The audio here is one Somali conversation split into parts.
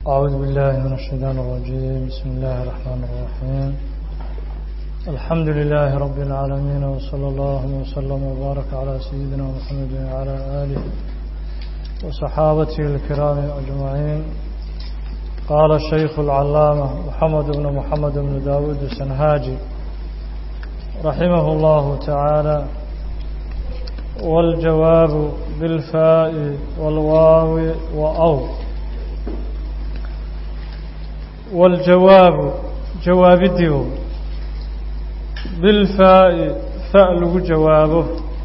أعوذ بالله من الشيطان الرجيم بسم الله الرحمن الرحيم الحمد لله رب العالمين وصلى الله وسلم وبارك على سيدنا محمد وعلى آله وصحابته الكرام أجمعين قال الشيخ العلامة محمد بن محمد بن داود السنهاجي رحمه الله تعالى والجواب بالفاء والواو وأو والجواب جواب الديو بالفاء فاء لغو جوابه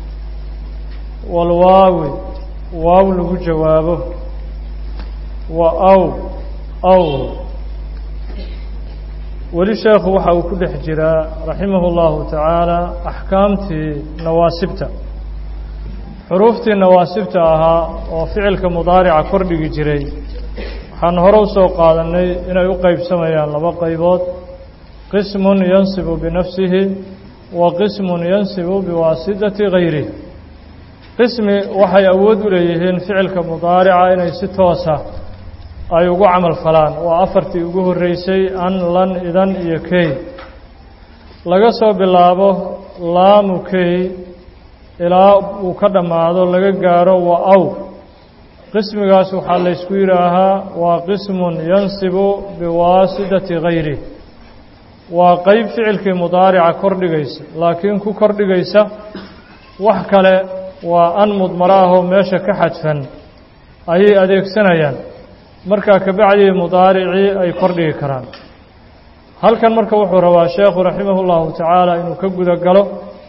والواو واو لغو جوابه وأو أو weli sheekhu waxa uu ku dhex jiraa raximah اllahu tacaala axkaamtii nawaasibta xuruuftii nawaasibta ahaa oo ficilka mudaarica kordhigi jiray waxaan hore u soo qaadanay inay u qeybsamayaan laba qaybood qismun yansibu binafsihi wa qismun yansibu biwaasidati gayrih qismi waxay awood u leeyihiin ficilka mudaarica inay si toosa ay ugu camal falaan waa afartii ugu horreysay an lan idan iyo key laga soo bilaabo laamu key ilaa uu ka dhammaado laga gaaro wa aw qismigaas waxaa laysku yidhaahaa waa qismun yansibu biwaasidati gayrih waa qeyb ficilkii mudaarica kordhigaysa laakiin ku kordhigaysa wax kale waa an mudmaro ahoo meesha ka xadfan ayay adeegsanayaan markaa kabacdii mudaaricii ay kordhigi karaan halkan marka wuxuu rabaa sheekhu raximah اllahu tacaala inuu ka guda galo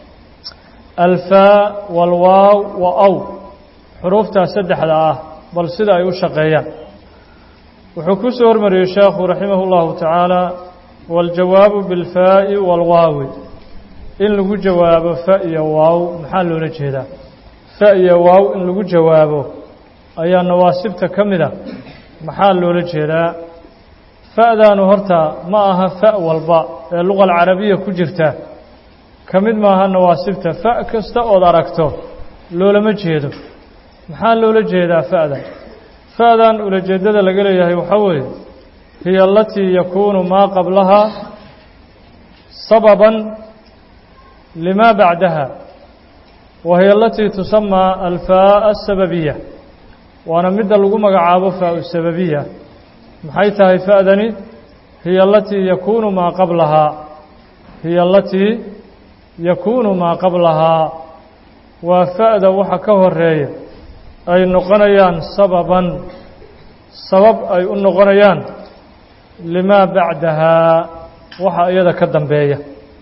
alfaa walwaaw wa aw xuruuftaas saddexda ah bal sida ay u shaqeeyaan wuxuu ku soo hormariyey sheekhu raximah اllahu tacaala waاljawaabu biاlfaa'i wاlwaawi in lagu jawaabo fa iyo waaw maxaa loola jeedaa fa iyo waaw in lagu jawaabo ayaa nawaasibta ka mid a maxaa loola jeedaa fa'daanu horta ma aha fa' walba ee luqa alcarabiya ku jirta ka mid maaha nawaasibta fa' kasta ood aragto loolama jeedo maxaa loola jeedaa fa'dan fa'dan ulajeeddada laga leeyahay waxaa weeye hiya alatii yakuunu maa qablahaa sababan limaa bacdaha wa hiya alatii tusamaa alfaa'a asababiya waana midda lagu magacaabo faa-u sababiya maxay tahay fa'dani hiya alatii yakuunu maa qablahaa hiya alatii yakuunu maa qablahaa waa fa'da waxa ka horeeya ay noqonayaan sababan sabab ay u noqonayaan limaa bacdahaa waxa iyada ka dambeeya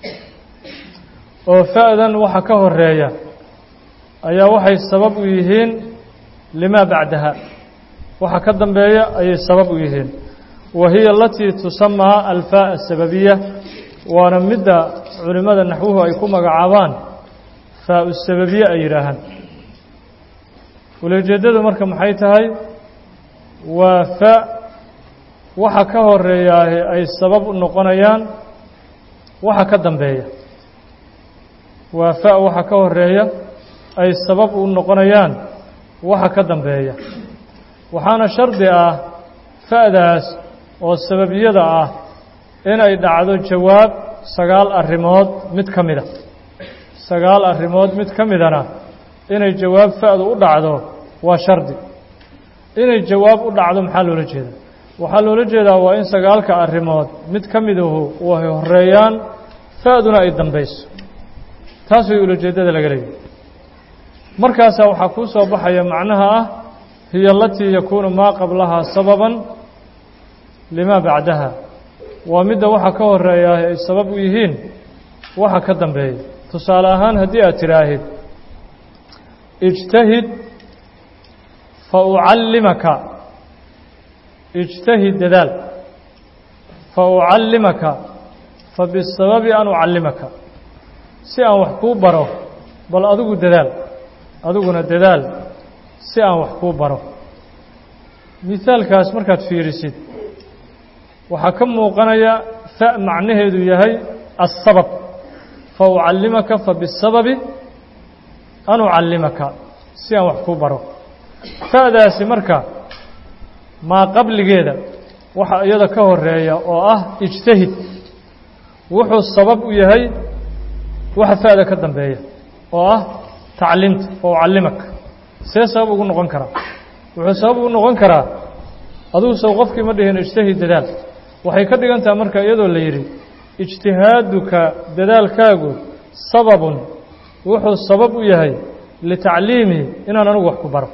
oo fa'dan waxa ka horeeya ayaa waxay sabab u yihiin limaa bacdaha waxa ka dambeeya ayay sabab u yihiin wa hiya alatii tusamaa alfaa asababiya waana midda culimmada naxwuhu ay ku magacaabaan faa-u sababiye ay yidhaahaan ulajeeddadu marka maxay tahay waa fa waxa ka horeeyaahe ay sabab u noqonayaan waxa ka dambeeya waa fa waxa ka horeeya ay sabab u noqonayaan waxa ka dambeeya waxaana shardi ah fa'daas oo sababiyada ah inay dhacdo jawaab sagaal arrimood mid ka mida sagaal arrimood mid ka midana inay jawaab fa'du u dhacdo waa shardi inay jawaab u dhacdo maxaa loola jeedaa waxaa loola jeedaa waa in sagaalka arrimood mid ka midahu way horeeyaan fa'duna ay dambayso taas way ulajeeddada laga leeyahy markaasaa waxaa kuu soo baxaya macnaha ah hiya alatii yakuunu maa qablahaa sababan limaa bacdaha waa midda waxa ka horeeyaa ay sabab u yihiin waxa ka dambeeya tusaale ahaan haddii aad tidhaahid ijtahid fa ucallimaka ijtahid dadaal fa ucallimaka fa bisababi an ucallimaka si aan wax kuu baro bal adigu dadaal adiguna dadaal si aan wax kuu baro misaalkaas markaad fiirisid waxaa ka muuqanaya fa macnaheedu yahay asabab fa ucallimaka fa bisababi an ucallimaka si aan wax kuu baro fa'daasi marka maa qabligeeda waxa iyada ka horeeya oo ah ijtahid wuxuu sabab u yahay waxa fa'da ka dambeeya oo ah tacliimta oo ucallimaka see sabab ugu noqon karaa wuxuu sabab ugu noqon karaa adugu sow qofkii ma dhihin ijtahid dadaal waxay ka dhigan taha marka iyadoo la yidhi ijtihaaduka dadaalkaagu sababun wuxuu sabab u yahay litacliimihi inaan anigu wax ku baro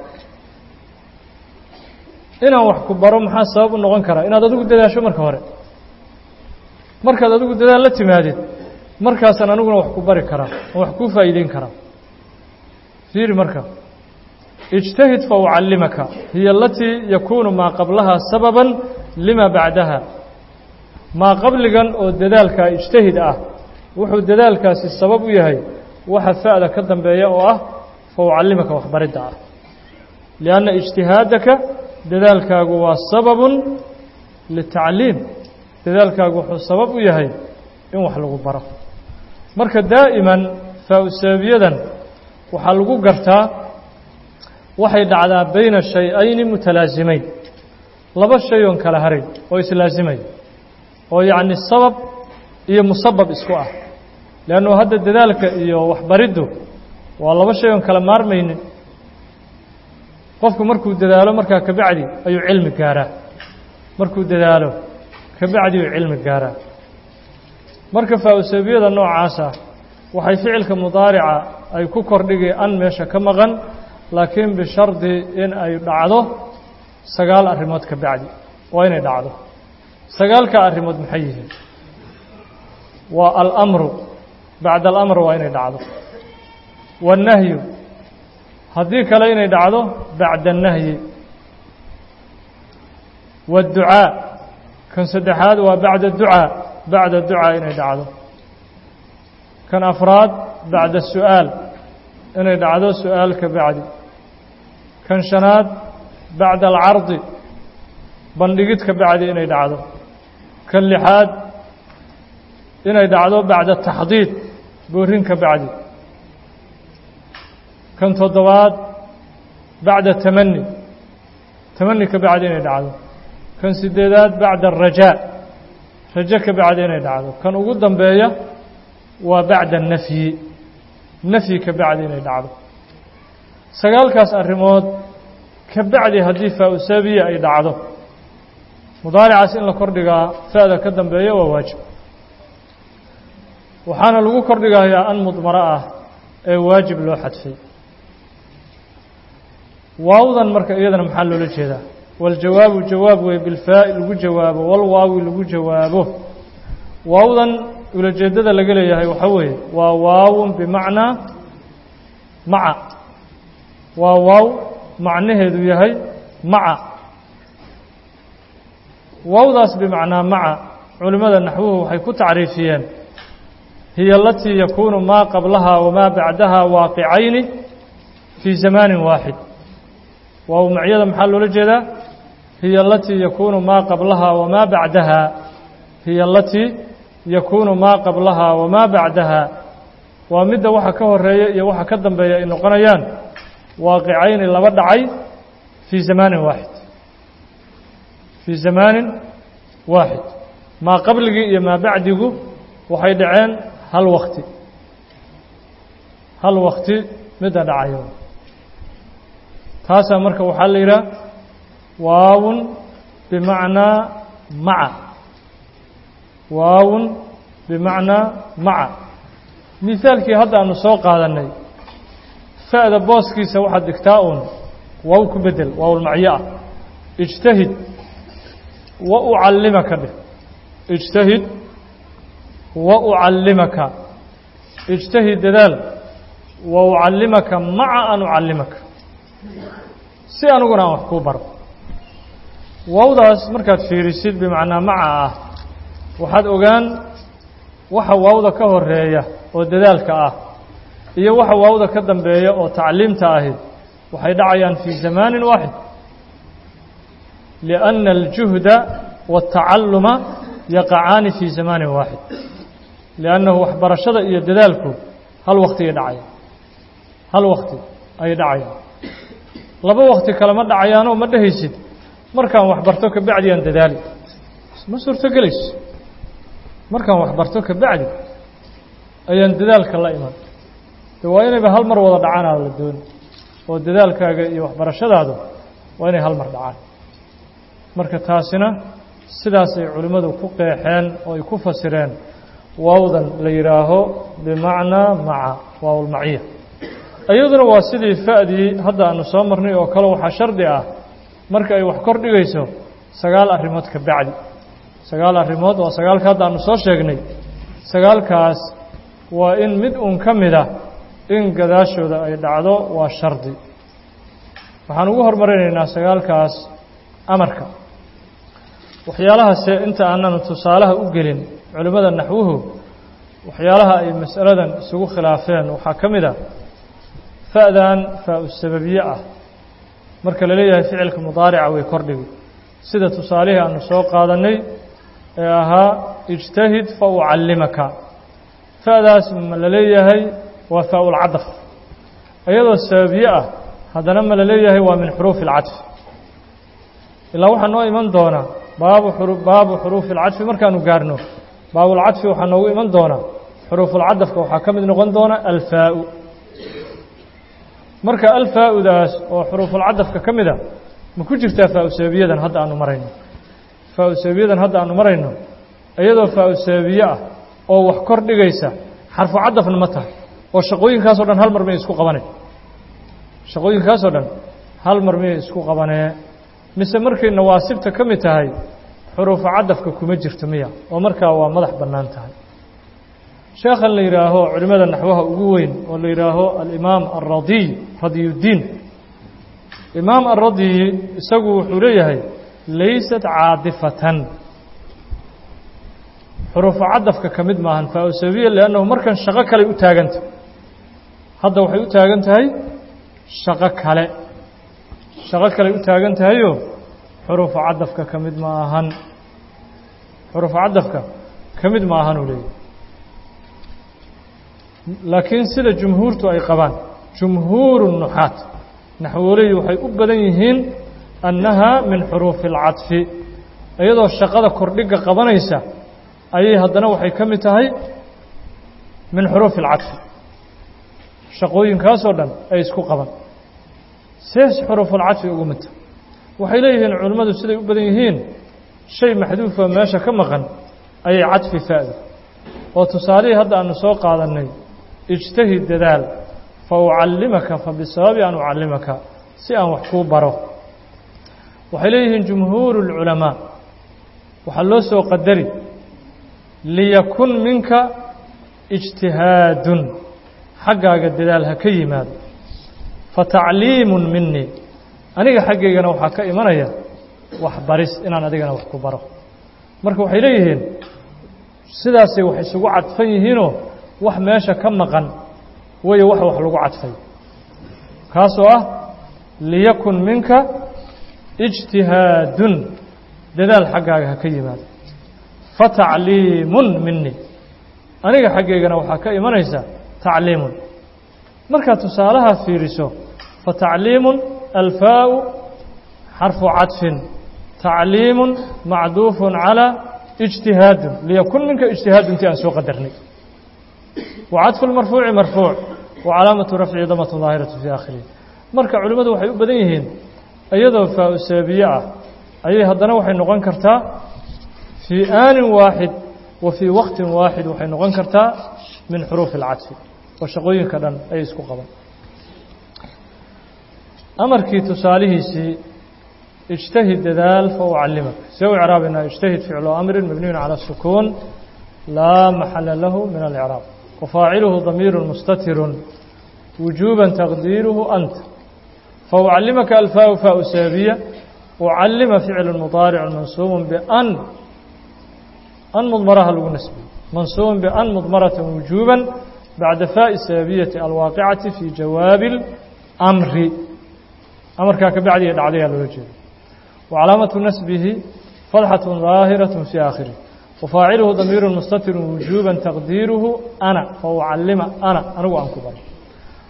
inaan wax ku baro maxaa sabab u noqon karaa inaad adigu dadaasho marka hore markaad adigu dadaal la timaadid markaasaan aniguna wax ku bari karaa oo wax kuu faa'iideyn karaa fiiri marka ijtahid fa ucallimaka hiya alatii yakuunu maa qablaha sababan lima bacdaha maa qabligan oo dadaalkaa ijtahid ah wuxuu dadaalkaasi sabab u yahay waxa fa'da ka dambeeya oo ah fa ucallimaka waxbaridda ah lianna ijtihaadaka dadaalkaagu waa sababun litacliim dadaalkaagu wuxuu sabab u yahay in wax lagu baro marka daa'iman faa-usababiyadan waxaa lagu gartaa waxay dhacdaa bayna shay-ayni mutalaasimeyn laba shay oon kala haray oo islaasimaya oo yacni sabab iyo musabab isku ah leannu hadda dadaalka iyo waxbariddu waa laba shay oon kala maarmaynin qofku markuu dadaalo markaa kabacdi ayuu cilmi gaaraa markuu dadaalo kabacdi ayuu cilmi gaaraa marka faa-usabiyada noocaas ah waxay ficilka mudaarica ay ku kordhigi an meesha ka maqan laakiin bishardi in ay dhacdo sagaal arrimood ka bacdi waa inay dhacdo sagaalka arrimood maxay yihiin waa alamru bacda alamr waa inay dhacdo waannahyu haddii kale inay dhacdo bacda annahyi waadducaa kan saddexaad waa bacda ducaa bacda ducaa inay dhacdo kan afraad bacda su'aal inay dhacdo su'aal ka bacdi kan shanaad bacda alcardi bandhigid ka bacdi inay dhacdo kan lixaad inay dhacdo bacda taxdiid boorin ka bacdi kan toddobaad bacda tamani tamani ka bacdi inay dhacdo kan sideedaad bacda arajaa rajo ka bacdi inay dhacdo kan ugu dambeeya waa bacda nafyi nafyi ka bacdi inay dhacdo sagaalkaas arrimood ka bacdi haddii faa-usaabiya ay dhacdo mudaaricaas in la kordhigaa fa'da ka dambeeya waa waajib waxaana lagu kordhigayaa an mudmaro ah ee waajib loo xadfay waawdan marka iyadana maxaa loola jeedaa waljawaabu jawaab wey bilfaa'i lagu jawaabo walwaawi lagu jawaabo waawdan ulajeeddada laga leeyahay waxaa weeye waa waawun bimacnaa maca waa waaw macnaheedu yahay maca waawdaas bimacnaa maca culimmada naxwuhu waxay ku tacriifiyeen hiya alatii yakuunu maa qablaha wamaa bacdaha waaqicayni fii zamaanin waaxid waaw macyada maxaa loola jeedaa hiya alatii yakuunu maa qablaha wamaa bacdaha hiya alatii yakuunu maa qablaha wamaa bacdaha waa midda waxa ka horeeya iyo waxa ka dambeeya ay noqonayaan waaqicayni laba dhacay fii zamaanin waaxid fii zamaanin waaxid maa qabligii iyo maa bacdigu waxay dhaceen hal wakti hal wakti midda dhacayo taasaa marka waxaa la yidhaha waawun bimacnaa maca waawun bimacnaa maca misaalkii hadda aanu soo qaadannay fa'da booskiisa waxaad dhigtaa uun waaw ku bedel waawlmacyo ah ijtahid wa ucallimaka dheh ijtahid wa ucallimaka ijtahid dadaal wa ucallimaka maca an ucallimaka si aniguna aan wax kuu baro waawdaas markaad fiirisid bimacnaa maca ah waxaad ogaan waxa waawda ka horeeya oo dadaalka ah iyo waxa waawda ka dambeeya oo tacliimta ahi waxay dhacayaan fii zamaanin waaxid liأnna aljuhda waاtacalluma yaqacaani fii zamaanin waaxid liannahu waxbarashada iyo dadaalku hal waktigay dhacayaan hal wakti ayay dhacayaan laba wakti kalema dhacayaanoo ma dhehaysid markaan wax barto kabacdi aan dadaali ma suurtogelayso markaan wax barto kabacdi ayaan dadaalka la iman de waa inayba hal mar wada dhacaanaa la dooni oo dadaalkaaga iyo waxbarashadaadu waa inay hal mar dhacaan marka taasina sidaasay culimmadu ku qeexeen oo ay ku fasireen waawdan la yidhaaho bimacnaa maca waawlmaciya iyaduna waa sidii fa'dii hadda aanu soo marnay oo kale waxaa shardi ah marka ay wax kor dhigayso sagaal arrimood ka bacdi sagaal arrimood waa sagaalka hadda aanu soo sheegnay sagaalkaas waa in mid uun ka mid ah in gadaashooda ay dhacdo waa shardi waxaan ugu hormarinaynaa sagaalkaas amarka waxyaalahaase inta aanan tusaalaha u gelin culimmada naxwuhu waxyaalaha ay mas'aladan isugu khilaafeen waxaa ka mid a fa'dan faa-u sababiye ah marka la leeyahay ficilka mudaarica way kordhigi sida tusaalihii aanu soo qaadannay ee ahaa ijtahid fa ucallimaka fa'daas ma la leeyahay waa faa-ulcadaf iyadoo sababiye ah haddana ma la leeyahay waa min xuruufi alcadfi ilaa waxaa noo iman doonaa baabu baabu xuruufi alcadfi markaanu gaarno baabulcadfi waxaa noogu iman doonaa xuruufulcadafka waxaa ka mid noqon doona alfaa-u marka alfaa-udaas oo xuruufulcadafka ka mid a ma ku jirtaa faa-u sababiyadan hadda aanu marayno faa-u sababiyadan hadda aanu marayno iyadoo faa-u sababiye ah oo wax kor dhigaysa xarfu cadafna ma tahay oo shaqooyinkaasoo dhan hal mar miyay isku qabaneen shaqooyinkaasoo dhan hal mar miyay isku qabanee mise markay nawaasibta ka mid tahay xuruufu cadafka kuma jirto miya oo markaa waa madax bannaan tahay sheekhan la yidhaaho culimmada naxwaha ugu weyn oo la yidhaaho alimaam alradiy radiyuddiin imaam alradiyi isagu wuxuu leeyahay laysat caadifatan xuruufu cadafka ka mid maahan faa-u sababiya liannahu markan shaqo kaley u taagantah hadda waxay u taagan tahay shaqo kale shaqo kaley u taagan tahayo xuruufu cadafka ka mid ma ahan xuruufu cadafka ka mid ma ahan uu leeyahy laakiin sida jumhuurtu ay qabaan jumhuuru nuxaat naxwooley waxay u badan yihiin annaha min xuruufi alcadfi iyadoo shaqada kordhiga qabanaysa ayay haddana waxay ka mid tahay min xuruufi alcadfi shaqooyinkaasoo dhan ay isku qaban sees xuruufulcadfi ugu midta waxay leeyihiin culimmadu siday u badan yihiin shay maxduufa meesha ka maqan ayay cadfi fa'da oo tusaalihii hadda aanu soo qaadannay ijtahid dadaal fa ucallimaka fa bisababi an ucallimaka si aan wax kuu baro waxay leeyihiin jumhuuru اlculamaa waxaa loo soo qadari liyakun minka ijtihaadun xaggaaga dadaal ha ka yimaado fatacliimun minii aniga xaggaygana waxaa ka imanaya waxbaris inaan adigana wax ku baro marka waxay leeyihiin sidaasay wax isugu cadfan yihiinoo wax meesha ka maqan weeye wax wax lagu cadfay kaasoo ah liyakun minka ijtihaadun dadaal xaggaaga ha ka yimaado fatacliimun minii aniga xaggaygana waxaa ka imanaysa tacliimun markaad tusaalaha fiiriso fatacliimun alfaau xarfu cadfin tacliimun macduufun calaa ijtihaadun liyakun minka ijtihaadun ti aan soo qadarnay wa cadfu lmarfuuci marfuuc wa calaamatu rafci damatu daahiratu fii aakhirihi marka culimmadu waxay u badan yihiin iyadoo faa-u sababiye ah ayay haddana waxay noqon kartaa fii aanin waaxid wa fii waqtin waaxid waxay noqon kartaa min xuruufi alcadfi oo shaqooyinka dhan ay isku qaban amarkii tusaalihiisii اجتهد dadaal فأعلمك see u إعrاabina اجتهد فicل أمر مبني على السكون لا محل له من الإعراب وفاaعله ضمير مستتر وجوبا تقديره أنت فأعلمك الفاء فاء سابية أعلم فعل مضارع منصوب بأن أن مضمرها لgu نسبي منصوب بأن مضمرة وجوبا بعد فاء سابية الواقعة في جواب الأمر أمرkaa ka bacdiga dhacdaya loola jeedo وعلاaمة نسبه فضحة ظاaهرة في آخره وفاaعله ضمير مستتر وجوبا تقديره أنا فأعلم أنا anigu aan ku baro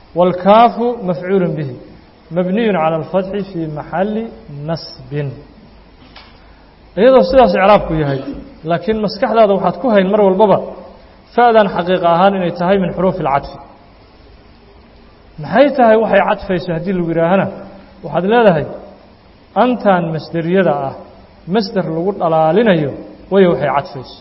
والكاف مفعول به مبني على الفتح في محل نصب iyadoo sidaas icraabku yahay laakiin maskaxdaada waxaad ku hayn mar walbaba fa'dan xaqiiqa ahaan inay tahay min xuruufi اlcadfi maxay tahay waxay cadfayso haddii lagu yidhaahana waxaad leedahay antan masderiyada ah masder lagu dhalaalinayo way waxay cadfayso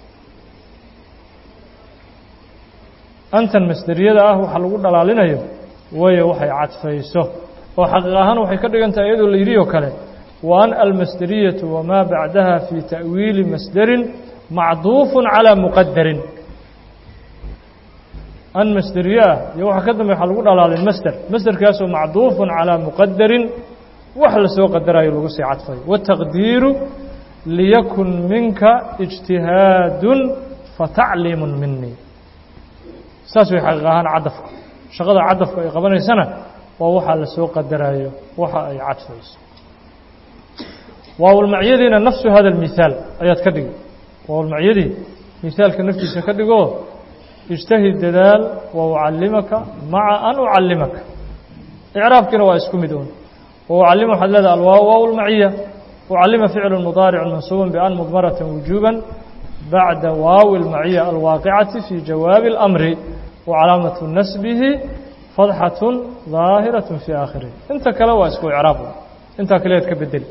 antan masderiyada ah waxa lagu dhalaalinayo way waxay cadfayso oo xaqiiq ahaan waxay ka dhigan tahay iyadoo la yidhi oo kale wa an almasderiyatu wamaa bacdaha fii ta'wiili masderin macduufu calaa muqadarin an masderiye ah iyo waxa ka dambe waxaa lagu dhalaalin masder masderkaasoo macduufun calaa muqadarin wax la soo qadarayo lagu sii cadfayo wataqdiiru liyakun minka ijtihaadun fatacliimun minii saas way xaqiiq ahaan cadafka shaqada cadafka ay qabanaysana waa waxaa la soo qadarayo waxa ay cadfayso waawlmacyadiina nafsu hada اlmithaal ayaad ka dhigi waawlmacyadii mihaalka naftiisa ka dhigoo ijtahid dadaal wa ucalimaka maca an ucalimaka icraabkiina waa isku mid un waucalima waxaad leedaha alwaaw waaw lmaciya ucalima ficlu mudaaric mansuuba bian mudmarata wujuba bacda waawi اlmaciya alwaaqicati fi jawaabi اlamri wacalaamatu nasbihi fadxaة daahiraة fi aakhirih inta kale waa isku icraab intaa kaleed ka bedeli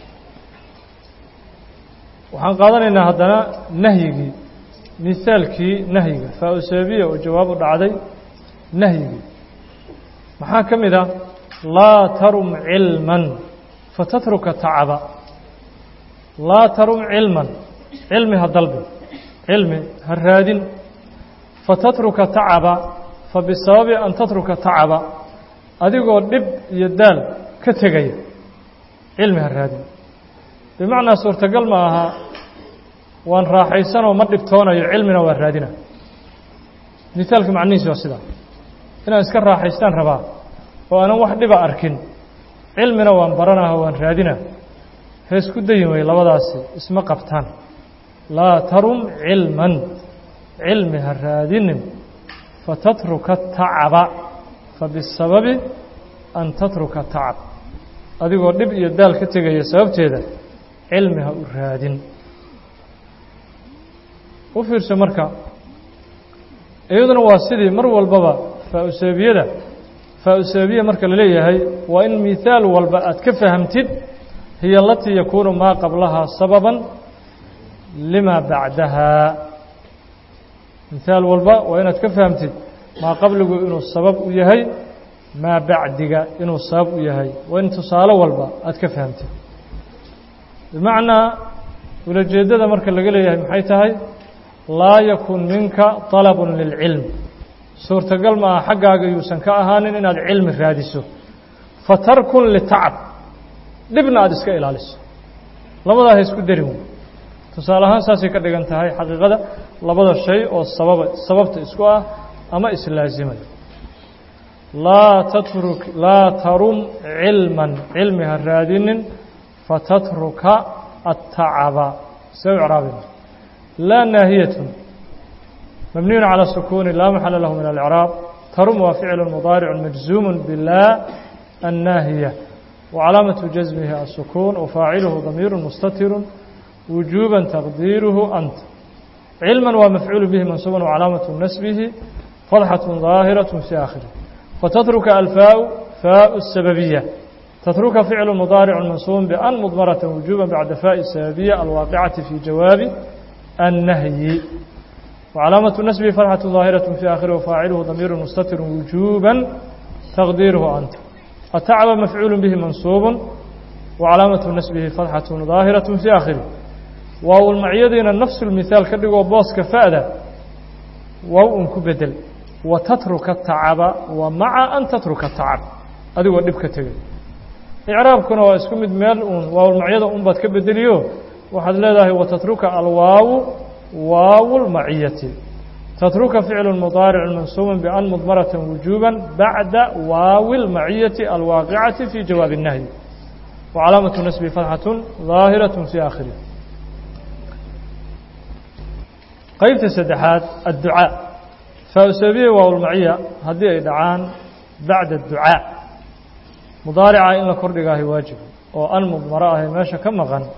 waxaan qaadanaynaa haddana nahyigii mihaalkii nahyiga faa-usabiya oo jawaab u dhacday nahyigii maxaa ka mid ah laa tarum cilman fatatruka tacaba laa tarum cilman cilmi ha dalbi cilmi ha raadin fatatruka tacaba fa bisababi an tatruka tacaba adigoo dhib iyo daal ka tegaya cilmi ha raadin bimacnaa suurtagal ma aha waan raaxaysanoo ma dhibtoonayo cilmina waa raadina mihaalka macnihiisi waa sidaa inaan iska raaxaystaan rabaa oo aanan wax dhiba arkin cilmina waan baranaha waan raadina heesku dayin wey labadaasi isma qabtaan laa tarum cilman cilmi ha raadinin fatatruka tacaba fa bisababi an tatruka tacab adigoo dhib iyo daal ka tegaya sababteeda cilmi ha u raadin u fiirso marka iyaduna waa sidii mar walbaba faa-useebiyada faa-useebiya marka la leeyahay waa in mihaal walba aad ka fahamtid hiya alatii yakuunu maa qablahaa sababan lima bacdaha mihaal walba waa inaad ka fahamtid maa qabligu inuu sabab u yahay maa bacdiga inuu sabab u yahay waa in tusaale walba aad ka fahamtid bimacnaa ulajeeddada marka laga leeyahay maxay tahay laa yakun minka طalabun lilcilm suurtagal ma aha xaggaaga yuusan ka ahaanin inaad cilmi raadiso fatarkun litacab dhibna aada iska ilaaliso labadaa ha isku darin wey tusaale ahaan saasay ka dhigan tahay xaqiiqada labada shay oo sababa sababta isku ah ama islaazimaya laa tatruk laa tarum cilman cilmi ha raadinin fatatruka atacaba see u icraabina laa naahiyatun mabniyun calى sukuuni laa maxala lahu min alإcraab tarum waa ficlu mudaaricu majzuumu bilaa annaahiya wacalaamatu jasmihi asukuun wafaaciluhu damiiru mustatiru wujuuba taqdiiruhu anta cilma waa mafcuulu bihi mansuuba wacalaamatu nasbihi fadxaة ظaahiraة fi aakhirih fatatruka alfaau faau الsababiya tatruka ficlu mudaaricu mansuuba ban mudmarata wujuuba bacda faai sababiya alwaaqicati fi jawaabi النهي وعلاaمة نسبه فرحة ظاaهرة في آخره وفاaعله ضمير مستتر وجوبا تقديره أنت التعب مفعول به منصوب وعلاaمة نسبه فرحة ظاaهرة في آخره waaw المعyadiina نفس المثاaل ka dhigoo booska فأda waaw un ku bedel وتترك التacب ومaعa أن تتركa التacب adigoo dhib ka tegay إعراabkuna waa isku mid meel un waawlmacyada un baad ka bedeliyo waxaad leedahay وتترuka alwaaw waaw الmaciyati تترuka فicل مضاaرع منصوب بأn مضمرة وuجوبا baعda waaw الmaciyati الواaqعaةi في jawاaب النهي وعلاaمة نسب فaتحة ظاahiرة في آkhره qeybta saddexaad الduعاء faasabiye waawlmaciya haddii ay dhacaan baعda الduعاء mudaarica in la kordhigaahay waajib oo an mudmaro ahay meesha ka maqan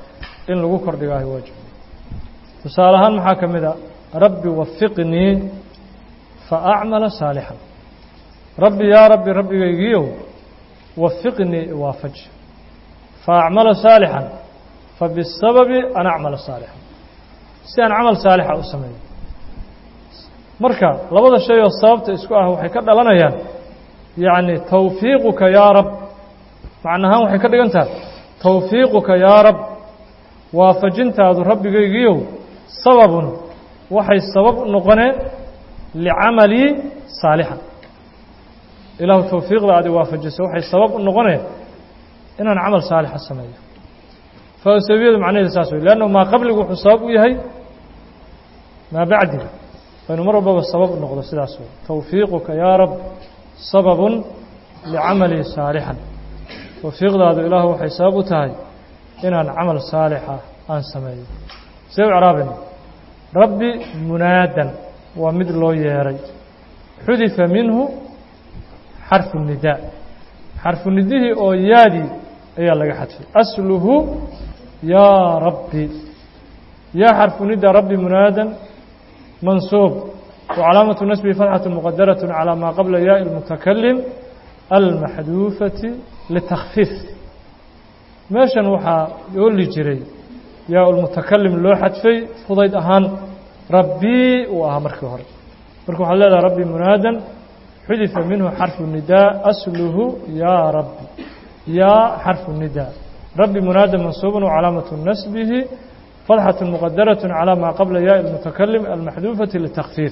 in lagu kordhigaahi waajib tusaale ahaan maxaa ka mid a rabbi wafiqnii fa acmala saalixan rabbi yaa rabbi rabbigaygiiow wafiqnii iwaafaji fa acmala saalixan fa bisababi an acmala saalixan si aan camal saalixa u sameeyo marka labada shay oo sababta isku ah waxay ka dhalanayaan yacni tawfiiquka yaa rab macnahaan waxay ka dhigan tahay tawfiiquka yaa rab waafajintaadu rabbigaygiiow sababun waxay sabab u noqoneen licamalii saalixan ilaahu tawfiiqda aad i waafajiso waxay sabab u noqoneen inaan camal saalixa sameeyo fausabiyadu macnaheedu saas wey leannahu maa qabligu wuxuu sabab u yahay maa bacdiga waynu mar walbaba sabab u noqdo sidaas wey tawfiiquka yaa rab sababun licamalii saalixan tawfiiqdaadu ilaahu waxay sabab u tahay inaan camal saalixa aan sameeyo see u craabina rabbi munaadan waa mid loo yeeray xudifa minhu xarfu nidaa xarfu nidihii oo yaadii ayaa laga xadfay asluhu yaa rabbi yaa xarfu nida rabbi munaadan mansuub وcalaamaة nasbi fatxaة mqadaraة calى maa qabla yaءi اlmutakalim almaxduufati litakfiif meeshan waxaa ooli jiray yaa lmutakalim loo xadfay fudayd ahaan rabbii uu ahaa markii hore marka waxaad leedaha rabbi munaadan xudifa minhu xarfu nidaa asluhu yaa rabbi yaa xarfu nidaa rabbi munaadan mansuuba wcalaamaة nasbihi fatxaة mqadaraة calى maa qabla yaءi اlmutakalim almaxduufati litakfiif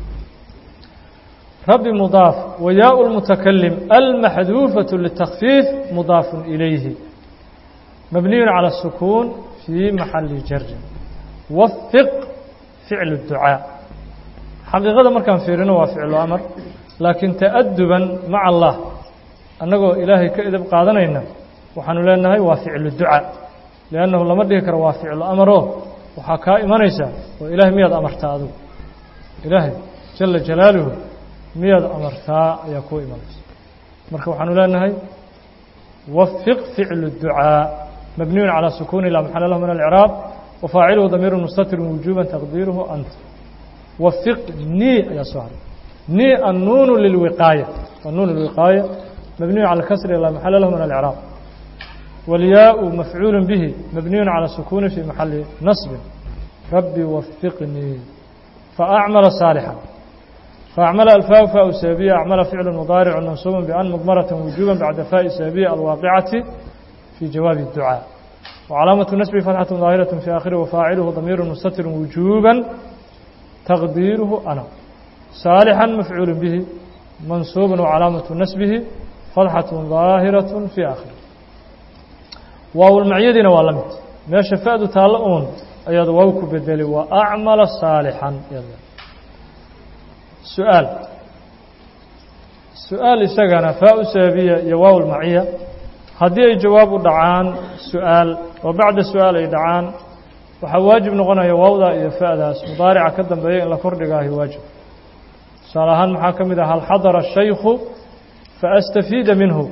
rabbi mudaaf wayaء اlmutakalim almaxduufaة litakfiif mudaaf ilayhi mabniyu calى الsukuun fii maxali jari wafiq ficlu ducaa xaqiiqada markaan fiirino waa ficlu amar laakiin ta'aduban maca allah annagoo ilaahay ka edab qaadanayna waxaanu leenahay waa ficlu ducaa liannahu lama dhihi karo waa ficlu amaroo waxaa kaa imanaysaa oo ilaahay miyaad amartaa adugu ilaahay jala jalaaluhu miyaad amartaa ayaa kuu imanaysa marka waxaanu leenahay wafiq ficlu ducaa mabniyun calى sukuuni laa maxala lahu min alcraab wafaaciluhu damiiru mustatirun wujuuba taqdiiruhu anta wafiq nii ayaa soo haray nii annuunu lilwiqaaya annuun lwiqaaya mabniyu cala kasri laa maxala lahu min alcraab walyaau mafcuulu bihi mabniyun calى sukuuni fii maxali nasbin rabbi wafiqnii faacmala saalixan faacmala alfaa faa sababiya acmala ficlu mudaaricu mansuuba ban mudmarata wujuuba bacda faai sababiya alwaaqicati في جواب الدعاء وعلاaمة نسب فتحة ظاaهرة في آخره وفاaعله ضمير مستتر وجوبا تقديره أنا صالحا مفعول به منصوب وعلاaمة نسبه فتحة ظاaهرة في آخره waaw المعyadiina waa la mid meeشha فأdu taalo un ayaad waaw ku bedeli وأعمل صاaلحا سؤaaل سؤaaل isagana فاء سببية iyo waaw المعية haddii ay jawaab u dhacaan su-aal oo bacda su-aal ay dhacaan waxaa waajib noqonaya waawda iyo fa'daas mudaarica ka dambeeya in la kordhigaahi waajib tusaale ahaan maxaa ka mid ah hal xadara shaykhu faastafiida minhu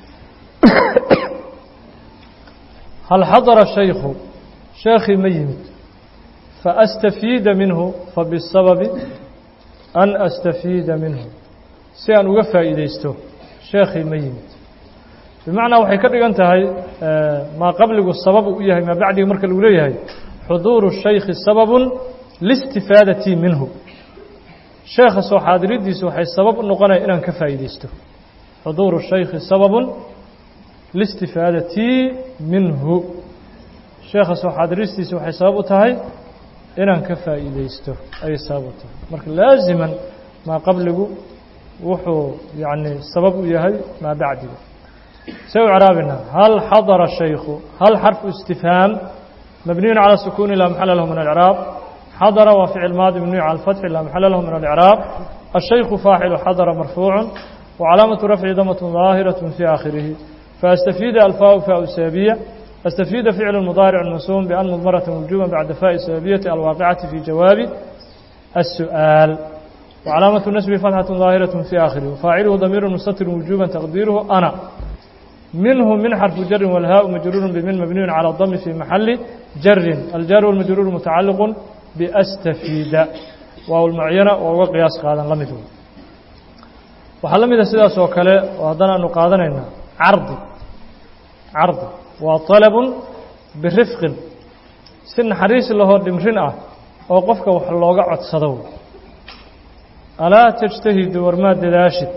hal xadara shaykhu sheekhii ma yimid faastafiida minhu fabisababi an astafiida minhu si aan uga faa'iideysto sheekhii ma yimid bimacnaa waxay ka dhigan tahay maa qabligu sabab u yahay maa bacdiga marka lagu leeyahay xuduuru shaykhi sababun liistifaadatii minhu sheekha soo xaadiridiisu waxay sabab u noqonaya inaan ka faa'iideysto xuduuru shaykhi sababun liistifaadatii minhu sheekha soo xaadiristiisu waxay sabab u tahay inaan ka faa'iideysto ayay sabab u tahay marka laaziman maa qabligu wuxuu yacni sabab u yahay maa bacdiga se u craabina hal xadara shaykhu hal xarfu istifhaam mabniyun calى sukuuni laa maxala lahu min alcraab xadara waa ficil maadi mabniyu cala alfatxi laa maxala lahu min alcraab الشhaykhu faaxilu xadara marfuucu وcalaamaةu rafci damat ظaahiraة fii aakhirihi faastafiida alfaa faa sababiya astafiida ficlu mudaaric mansuub ban mudmaraة wujuba bacda faai sababiyati alwaaqicati fi jawaabi الsu'aal وcalaamaةu nasbi fatxaة ظaahiraة fii aakhirihi faaciluhu damiiru mustatir wujuba taqdiiruhu ana minhu min xarfu jarin walhaau majruuru bimin mabniyun calى dami fi maxali jarin aljaar walmajruuru mutacaliqu biastafiida waawlmacyana oo uga qiyaas qaadan la mid wey waxaa la mida sidaas oo kale oo haddana aanu qaadanaynaa cardi cardi waa طalabun birifqin si naxariis lahoo dhimrin ah oo qofka wax looga codsado alaa tajtahidu warmaad dadaashid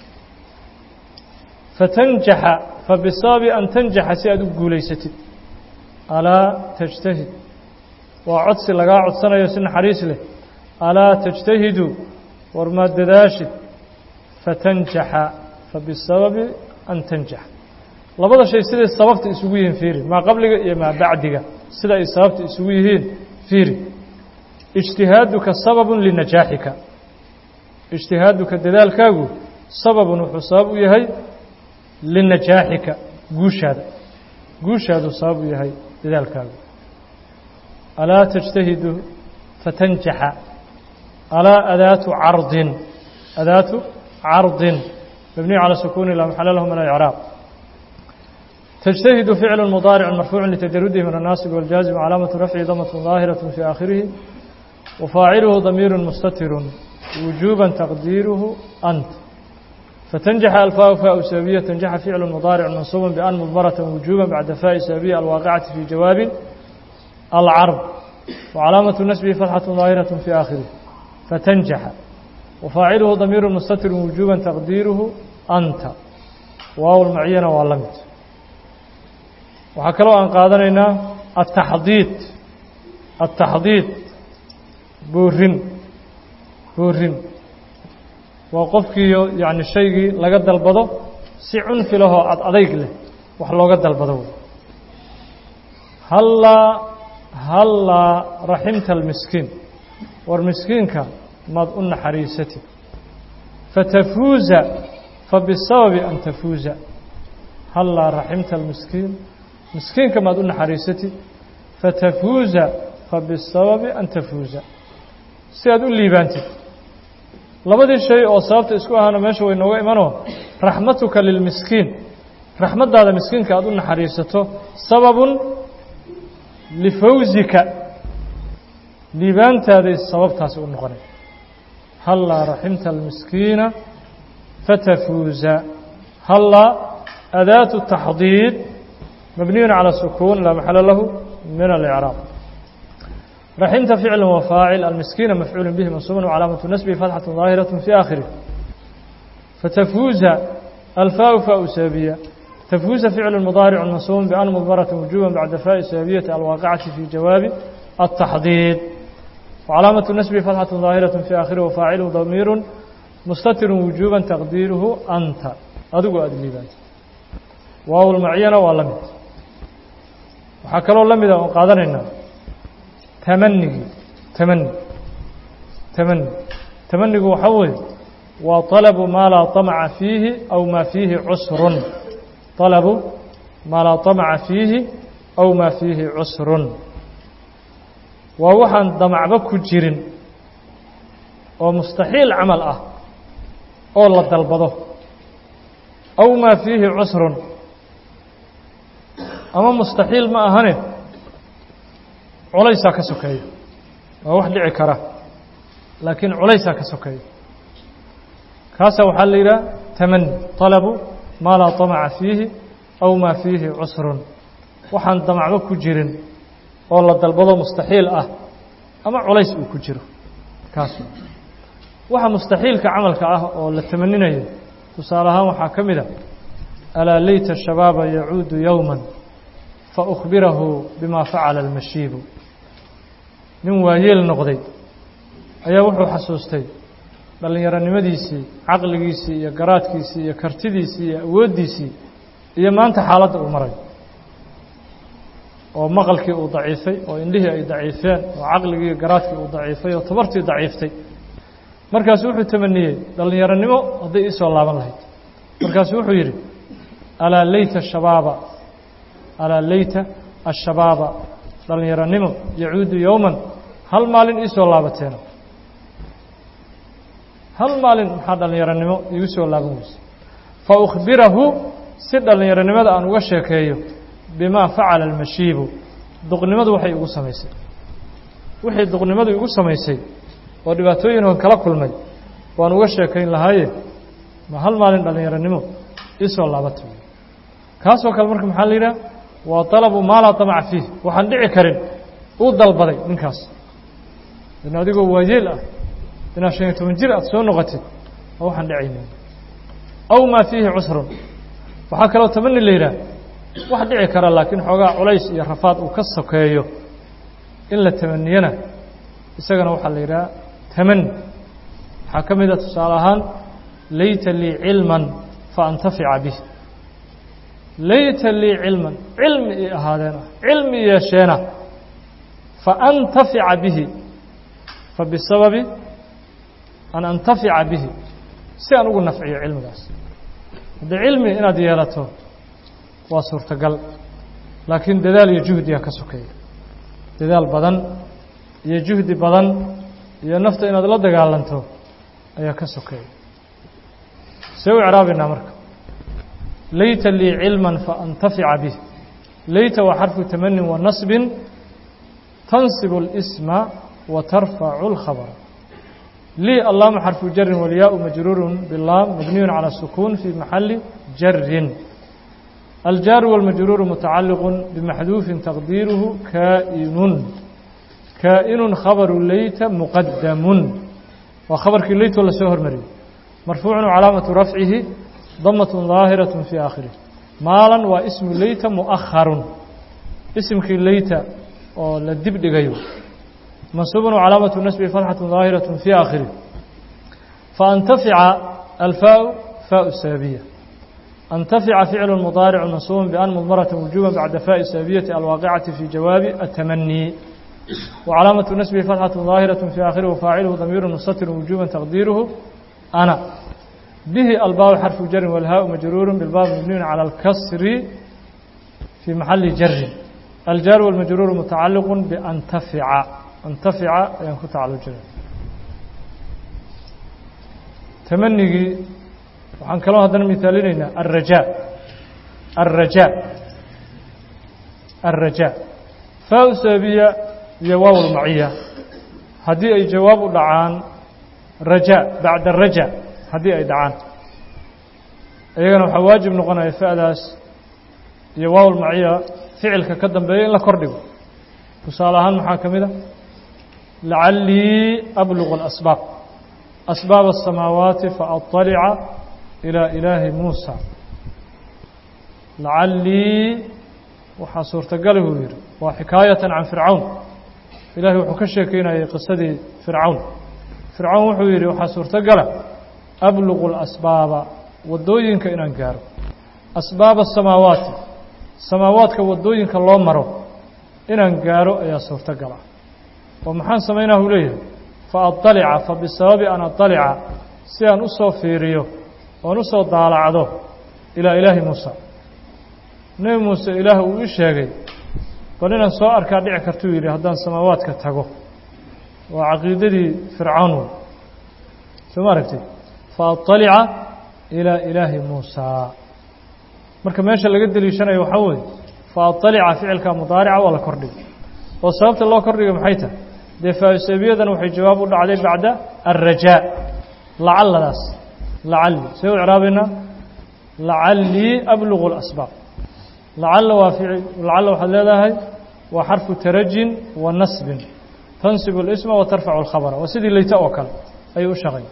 fatanjaxa fabisababi an tanjaxa si aad u guulaysatid alaa tajtahid waa codsi lagaa codsanayo si naxariis leh alaa tajtahidu warmaad dadaashid fatanjaxa fabisababi an tanjaxa labada shay siday sababta isugu yihiin fiiri maa qabliga iyo maa bacdiga sida ay sababta isugu yihiin fiiri ijtihaaduka sababun linajaaxika ijtihaaduka dadaalkaagu sababun wuxuu sabab u yahay linajaaxika guushaada guushaaduu sabab u yahay dadaalkaagu alaa tajtahidu fatanjaxa alaa adaatu cardin adaatu cardin mabniyu calى sukuuni laa maxala lahu min alإcraab تجتهد فعل مضارع مرفوع لتجرده من الناصب والجازم علامة رفعه ضمة ظاهرة في آخره وفاعله ضمير مستتر وجوبا تقديره أنت فتنجح الفاء فاء سببية تنجح فعل مضارع منصوب بأن مضمرة وجوبا بعد فاء سببية الواقعة في جواب العرض وعلامة نسبه فتحة ظاهرة في آخره فتنجح وفاعله ضمير مستتر وجوبا تقديره أنت واو المعينة واللمت waxaa kaloo aan qaadanaynaa ataxdiid ataxdiid boorin boorin waa qofkiiyo yacni shaygii laga dalbado si cunfi lahoo ad adayg leh wax looga dalbado wey hallaa hallaa raximta almiskiin war miskiinka maad u naxariisatid fatafuuza fabisababi an tafuuza hallaa raximta almiskiin miskiinka maad u naxariisatid fatafuuza fabisababi an tafuuza si aad u liibaantid labadii shay oo sababta isku ahaana meesha way nooga imanoo raxmatuka lilmiskiin raxmaddaada miskiinka aad u naxariisato sababun lifawsika liibaantaaday sababtaasi u noqonay hallaa raximta almiskiina fatafuuza hallaa adaatu taxdiid مبني على السكون لا محل له من الإعراب رحمت فعل وفاعل المسكين مفعول به منصوب وعلامة نسبه فتحة ظاهرة في آخره فتفوز الفاء فاء سابية تفوز فعل مضارع منصوب بأن مضمرة وجوبا بعد فاء سابية الواقعة في جواب التحضيض وعلامة نسبه فتحة ظاهرة في آخره وفاعله ضمير مستتر وجوبا تقديره أنت أدقوا أدليبات واو المعينة واللمت waxaa kaloo la mida oon qaadanaynaa tamanigii tamani tamani tamanigu waxaa weeye waa طalabu maa laa طamca fiihi aw maa fiihi cusrun طalabu maa laa طamca fiihi aw maa fiihi cusrun waa waxaan damacba ku jirin oo mustaxiil camal ah oo la dalbado aw maa fiihi cusrun ama mustaxiil ma ahane culaysaa ka sokeeya waa wax dhici kara laakiin culaysaa ka sokeeya kaasaa waxaa la yidhaha tamani طalabu maa laa طamaca fiihi aw maa fiihi cusrun waxaan damacba ku jirin oo la dalbado mustaxiil ah ama culays uu ku jiro kaas waxa mustaxiilka camalka ah oo la tamaninayo tusaale ahaan waxaa ka mid a alaa layta shabaaba yacuudu yowma faأkhbirahu bima facala اlmashiibu nin waayeel noqday ayaa wuxuu xasuustay dhallinyaronimadiisii caqligiisii iyo garaadkiisii iyo kartidiisii iyo awooddiisii iyo maanta xaaladda uu maray oo maqalkii uu daciifay oo indhihii ay daciifeen oo caqligii iyo garaadkii uu daciifay oo tabartii daciiftay markaasu wuxuu tamaniyey dhallinyaronimo hadday iisoo laaban lahayd markaasu wuxuu yidhi alaa layta shabaaba alaa layta ashabaaba dhallinyaronimo yacuudu yowman hal maalin iisoo laabateena hal maalin maxaa dhallinyaronimo iigu soo laaban weyse fa ukhbirahu si dhallinyaronimada aan uga sheekeeyo bimaa facala almashiibu duqnimadu waxay igu samaysay wixii duqnimadu igu samaysay oo dhibaatooyinoo kala kulmay waan uga sheekayn lahaaye ma hal maalin dhallinyaronimo isoo laabata kaasoo kale marka maxaa la yidhaha waa dalabu maa laa damaca fiih waxaan dhici karin uu dalbaday ninkaas in adigoo waayeel ah inaad shan iyo toban jir aad soo noqotid waa waxaan dhicaynin aw maa fiihi cusrun waxaa kaloo tamani la yidhaah wax dhici kara laakiin xoogaa culays iyo rafaad uu ka sokeeyo in la tamaniyana isagana waxaa la yidhaha tamani waxaa ka mid a tusaale ahaan layta lii cilman faantafica bih layta lii cilman cilmi ii ahaadeena cilmi yeesheena faantafica bihi fabisababi an antafica bihi si aan ugu nafciyo cilmigaas haddii cilmi inaad yeelato waa suurtagal laakiin dadaal iyo juhdiga ka sokeeya dadaal badan iyo juhdi badan iyo nafta inaad la dagaalanto ayaa ka sokeeya see u icraabaynaa marka layta lii cilma faantafica bih layta waa xarfu tamanin wa nasbin tansibu اlsma wa tarfacu اlkhabra lii allaama xarfu jarin walyaau majruuru bilaam mabniyu calى sukuun fi maxali jarin aljaaru wاlmajruuru mutacaliqu bimaxduufin taqdiiruhu kaa'inun kaa'inun khabaru leyta muqadamun waa khabarkii leytoo lasoo hormariyey marfuucun calaamatu rafcihi damat daahiraة fii aakhirih maalan waa ismu leyta muؤaharun isimkii leyta oo la dib dhigayo mansuubun calaamatu nasbi fatxaة daahiraة fii aakhirih faantafica alfaau faau sababiya antafica ficlu mudaaricu mansuubun ban mudmarata wujuba bacda faai sababiyati alwaaqicati fi jawaabi atamanii وcalaamaة nasbi fatxaة daahiraة fii aakhirih wafaaciluhu damiiru mustatir wujuba taqdiiruhu ana bihi albaabu xarfu jarin walhaau majruuru bilbaab mabniyu calى اlkasri fii maxali jarin aljaaru wاlmajruuru mutacaliqu biantafica antafica ayaan ku tacalujina tamanigii waxaan kaloo haddana mihaalinaynaa alrajaa alrajaa alrajaa faa sababiya iyo waaw lmaciya haddii ay jawaab u dhacaan rajaa bacda raja haddii ay dhacaan iyagana waxaa waajib noqonaya fa'daas iyo waaw lmaciya ficilka ka dambeeya in la kor dhigo tusaale ahaan maxaa ka mid a lacallii ablugu اlasbaab asbaab الsamaawaati faaطalica ilى ilaahi muusa lacallii waxaa suurtagala buu yidhi waa xikaayatan can fircawn ilahay wuxuu ka sheekeynayay qisadii fircawn fircawn wuxuu yidhi waxaa suurtogala abluqu اlasbaaba waddooyinka inaan gaaro asbaaba asamaawaati samaawaadka waddooyinka loo maro inaan gaaro ayaa suurtogala oo maxaan samaynaa uu leeyahay faadalica fabisababi an adalica si aan u soo fiiriyo oon u soo daalacdo ilaa ilaahi muusa nebi muuse ilaah uu ii sheegay bal inaan soo arkaa dhici kartuu yidhi haddaan samaawaadka tago waa caqiidadii fircawn wey soo ma aragtid faadalica ilaa ilaahi muusa marka meesha laga deliishanayo waxaa weeye faadalica ficilka mudaarica waa la kordhiga oo sababta loo kordhiga maxay tahay dee faasabiyadan waxay jawaab u dhacday bacda alrajaa lacalladaas lacalli see u icraabaynaa lacallii ablugu اlasbaab lacalla waa lacalla waxaad leedahay waa xarfu tarajin wa nasbin tansibu اlisma wa tarfacu اlkhabra waa sidii leyta oo kale ayuu u shaqay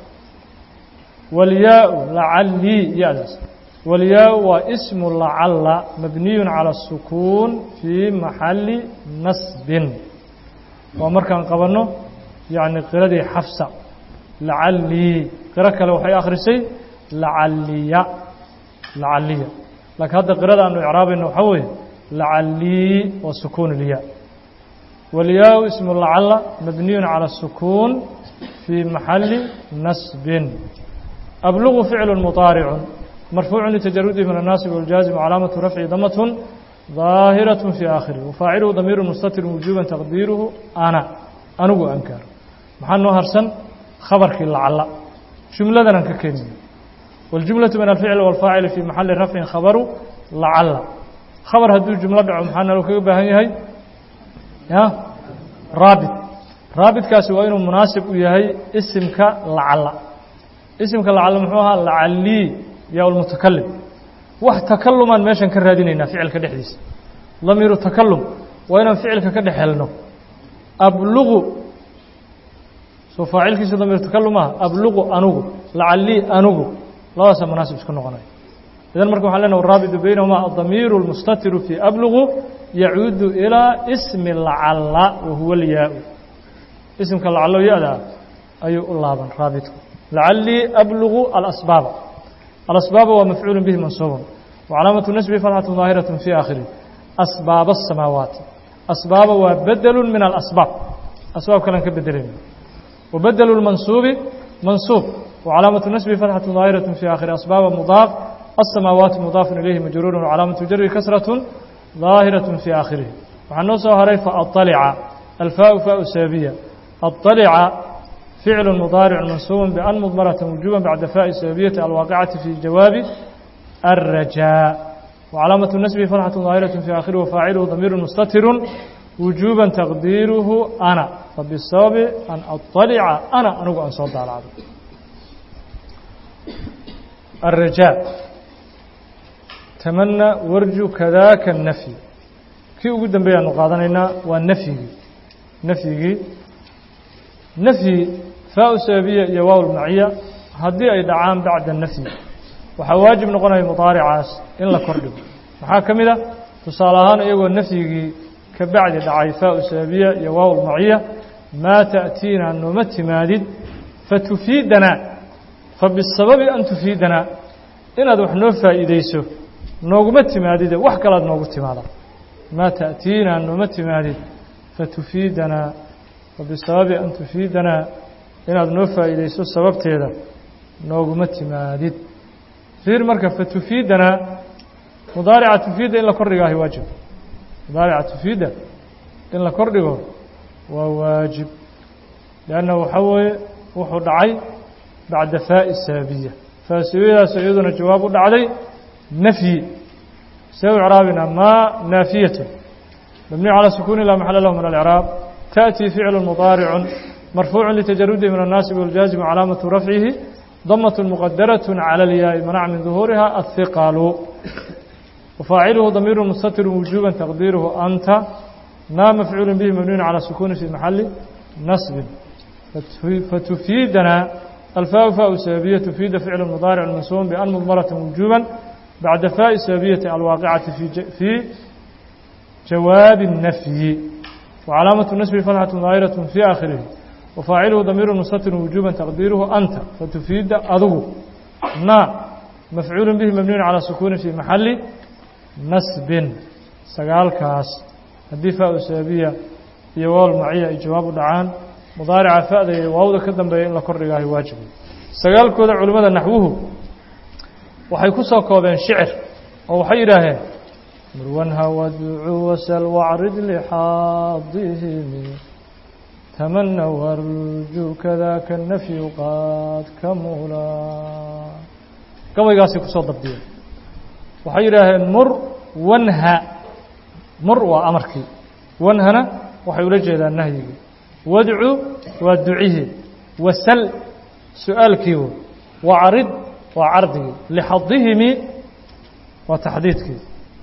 walyaau lacallii ya-daas walyaau waa ismu lacalla mabniyu calى الsukuun fii maxali nasbin waa markaan qabanno yacni qiradii xafsa lacallii qiro kale waxay akhrisay lacalliya lacalliya laakiin hadda qirada aanu icraabayno waxaa weeye lacallii waa sukuun ilya walyaau ismu lacalla mabniyun calى الsukuun fii maxali nasbin ablugu ficlu muطaaricun marfuucu litajarudihi min الnaasib wاljaazim calaamatu rafci damatun ظاahiraة في aakhirih wafaaciluhu damiiru mustatir wujuba taqdiiruhu ana anigu ankaaro maxaa noo harsan khabarkii lacala jumladanaan ka keenaya wاljumlaةu min alficl wاlfaacili fii maxali rafcin khabaru lacalla khabar hadduu jumlo dhaco maxaa nalo kaga baahan yahay ya raabit raabitkaasi waa inuu munaasib u yahay isimka lacalla isimka lacalla muxuu ahaa lacallii yaa lmutakalim wax takalumaan meeshan ka raadinaynaa ficilka dhexdiisa damiiru takalum waa inaan ficilka ka dhex helno ablugu soo faacilkiisa damiir takalum ah ablugu anugu lacallii anugu labadaasaa munaasib isku noqonaya idan marka waxan lena raabitu baynahuma adamiiru اlmustatiru fii ablugu yacuudu ilaa ismi lacalla wa huwa alyaa-u isimka lacallo ya-da ayuu u laaban raabitku lacallii ablugu alasbaaba alasbaaba waa mafcuulu bihi mansuubun wacalaamatu nasbi fatxatu daahiraة fii aakhirih asbaaba الsamaawaati asbaaba waa bedelu min alasbaab asbaab kalean ka bedelayna wabedelu اlmansuubi mansuub wacalaamatu nasbi fatxatu daahiraة fii aakhiri asbaaba mudaaf الsamaawaati mudaafun ilayhi majruuru wcalaamatu jari kasraة daahiraة fii aakhirihi waxaa noo soo haray faطalica alfaau faau sababiya aطalica ficlu mudaaric mansuuba ban mudmarata wujuba bacda faai sababiyati alwaaqicati fi jawaabi الrajaa وcalaamaة nasbi fatxaة daahiraة fii aakhiri wafaaciluhu damiiru mustatiru wujuba taqdiiruhu ana fabisababi an aطalica ana anigu aan soo daalacdo الrajaa tamana warju kadaaka الnafyi kii ugu dambeeyaanu qaadanaynaa waa nafyigii nafyigii nafyi faa sababiya iyo waaw lmaciya haddii ay dhacaan bacda nafyi waxaa waajib noqonaya mudaaricaas in la kordhigo maxaa ka mid a tusaale ahaan iyagoo nafyigii ka bacdi dhacay faa sababiya iyo waaw lmaciya maa ta'tiina nooma timaadid fatufiidanaa fabisababi an tufiidanaa inaad wax noo faa'iideyso nooguma timaadide wax kalaad noogu timaada maa ta'tiina nooma timaadid fatufiidanaa fabisababi an tufiidanaa inaad noo faa'iideyso sababteeda nooguma timaadid fiir marka fatufiidanaa mudaarica tufiida in la kordhigaahi waajib mudaarica tufiida in la kordhigo waa waajib lianna waxaa weeye wuxuu dhacay bacda faa'i sababiya faa sababiyadaas iyaduna jawaab u dhacday nafyi see u icraabina maa naafiyatu mabniyu calى sukuni laa maxala lahu min alcraab تأتي فعل مضارع مرفوع لتجرده من الناصب والجازم علامة رفعه ضمة مقدرة على الياء منع من ظهورها الثقل وفاعله ضمير مستتر وجوبا تقديره أنت ما مفعول به مبني على سكون في محل نصب فتفيدنا الفاء فاء سببية تفيد فعل مضارع منصوب بأن مضمرة وجوبا بعد فاء سببية الواقعة في في جواب النفي وعلامة النسب فتحة ظاهرة في آخره وفاعله ضمير مستتر وجوبا تقديره أنت فتفيد أذو نا مفعول به مبني على سكون في محل نسب سقال كاس الدفاع السببية يوال معية جواب دعان مضارع فأذا واودا كدن بين لا كردغاهي واجب سقال كودا علماء نحوه waxay ku soo koobeen shicir oo waxay yidhaaheen murwanha wadcu wasal wacrid lixaadihimi tamana warju kadaka nafyu qaad kamula gabaygaasay kusoo dabdiyeen waxay yidhaaheen mur wanha mur waa amarkii wanhana waxay ula jeedaan nahyigii wadcu waa ducihii wasal su-aalkii wo wacrid waa cardigii lixadihimi waa taxdiidkii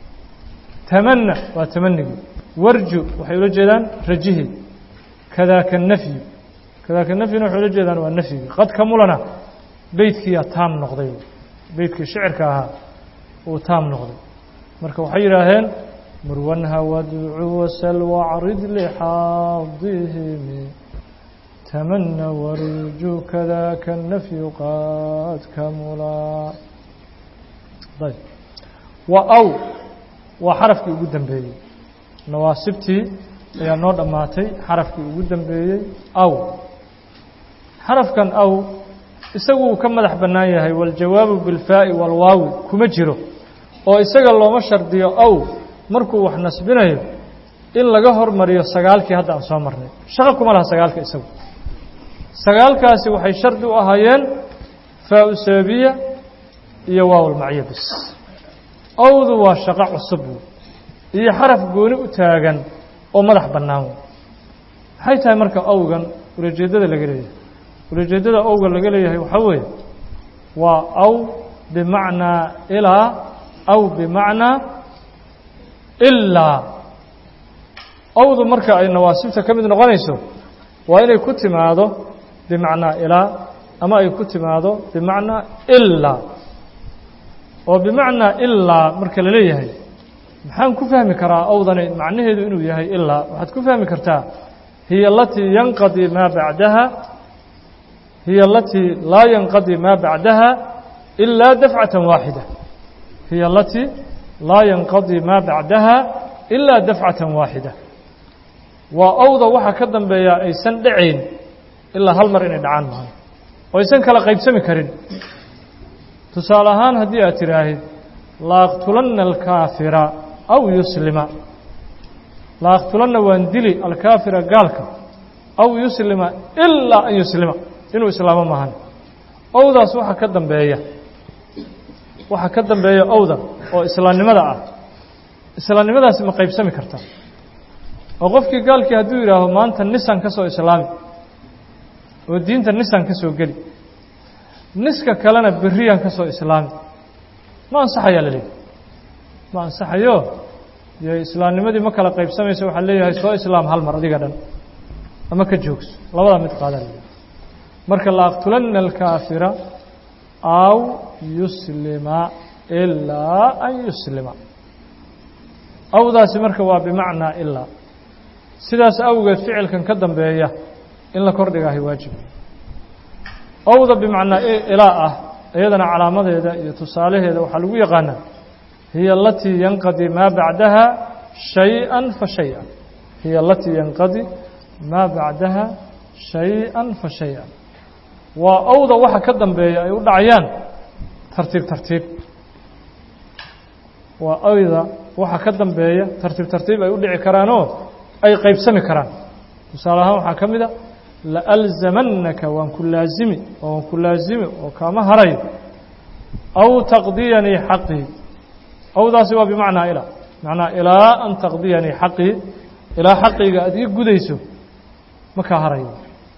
tamana waa tamanigii warju waxay ula jeedaan rajihii kadaaka nafyu kadaaka nafyuna waxay ula jeedaan waa nafyigii qad kamulana beytkiiyaa taam noqday beytkii shicirka ahaa uu taam noqday marka waxay yidhaaheen murwanha wadcu wasal wacrid lixaadihimi tamana warju kadaka nafyu qad kamulaa ayb wa aw waa xarafkii ugu dambeeyey nawaasibtii ayaa noo dhammaatay xarafkii ugu dambeeyey aw xarafkan aw isagu uu ka madax bannaan yahay waljawaabu bilfaa'i walwaawi kuma jiro oo isaga looma shardiyo aw markuu wax nasbinayo in laga hormariyo sagaalkii hadda aan soo marnay shaqo kuma laha sagaalka isagu sagaalkaasi waxay shardi u ahaayeen faa-u sababiya iyo waawlmaciya bis awdu waa shaqo cusub iyo xaraf gooni u taagan oo madax bannaan maxay tahay marka awgan ulajeeddada laga leeyahay ulajeeddada awga laga leeyahay waxaa weeye waa aw bimacnaa ilaa aw bimacnaa ilaa awdu marka ay nawaasibta ka mid noqonayso waa inay ku timaado bimacnaa ilaa ama ay ku timaado bimacnaa ilaa oo bimacnaa ilaa marka la leeyahay maxaan ku fahmi karaa awdani macnaheedu inuu yahay ilaa waxaad ku fahmi kartaa hiya alatii yanqadii maa bacdaha hiya alatii laa yanqadii maa bacdaha ilaa dafcatan waaxida hiya alatii laa yanqadii maa bacdaha ilaa dafcatan waaxida waa awda waxa ka dambeeya aysan dhacayn ilaa hal mar inay dhacaan maaha oo aysan kala qaybsami karin tusaale ahaan haddii aad tidhaahid laaqtulanna alkaafira aw yuslima laaqtulanna waan dili alkaafira gaalka aw yuslima ilaa an yuslima inuu islaamo maahan owdaas waxa ka dambeeya waxa ka dambeeya owda oo islaamnimada ah islaamnimadaasi ma qaybsami kartaa oo qofkii gaalkii hadduu yidhaaho maanta nisan ka soo islaami oo diinta nisan ka soo geli niska kalena beriyaan ka soo islaami ma ansaxayaa la leeyahy ma ansaxayo dee islaamnimadii ma kala qaybsamayso waxaa leeyahay soo islaam hal mar adiga dhan ama ka joogso labadaa mid qaadaa la leeyahy marka laaqtulanna alkaafira aw yuslima ilaa an yuslima awdaasi marka waa bimacnaa ilaa sidaas awgeed ficilkan ka dambeeya in la kordhigaahay waajib owda bimacnaa ilaa ah iyadana calaamadeeda iyo tusaalaheeda waxaa lagu yaqaanaa hiya alatii yanqadi maa bacdaha shay-an fa shay-an hiya alatii yanqadi maa bacdaha shay-an fa shay-an waa owda waxa ka dambeeya ay u dhacayaan tartiib tartiib waa owda waxa ka dambeeya tartiib tartiib ay u dhici karaanoo ay qaybsami karaan tusaale ahaan waxaa ka mid a laalzamannaka waan ku laazimi oo waan ku laazimi oo kaama harayo aw taqdiyanii xaqii awdaasi waa bimacnaa ilaa macnaa ilaa an taqdiyanii xaqii ilaa xaqiyga aad ii gudayso ma kaa harayo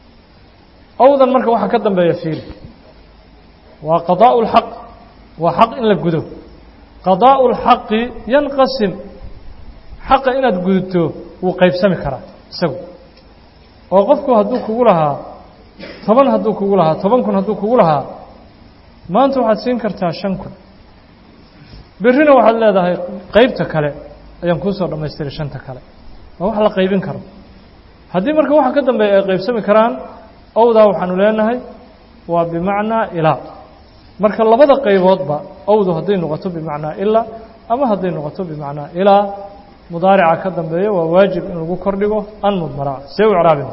awdan marka waxaa ka dambeeya fiili waa qadaa'u اlxaq waa xaq in la gudo qadaa'u اlxaqi yanqasim xaqa inaad gudubto wuu qaybsami karaa isagu oo qofku hadduu kugu lahaa toban hadduu kugu lahaa toban kun hadduu kugu lahaa maanta waxaad siin kartaa shan kun berrina waxaad leedahay qaybta kale ayaan kuu soo dhammaystiray shanta kale waa wax la qaybin karo haddii marka waxa ka dambeeya ay qaybsami karaan owdaa waxaanu leenahay waa bimacnaa ilaa marka labada qayboodba owdu hadday noqoto bimacnaa ilaa ama hadday noqoto bimacnaa ilaa mudaarica ka dambeeya waa waajib in lagu kordhigo an mudmara see u craabin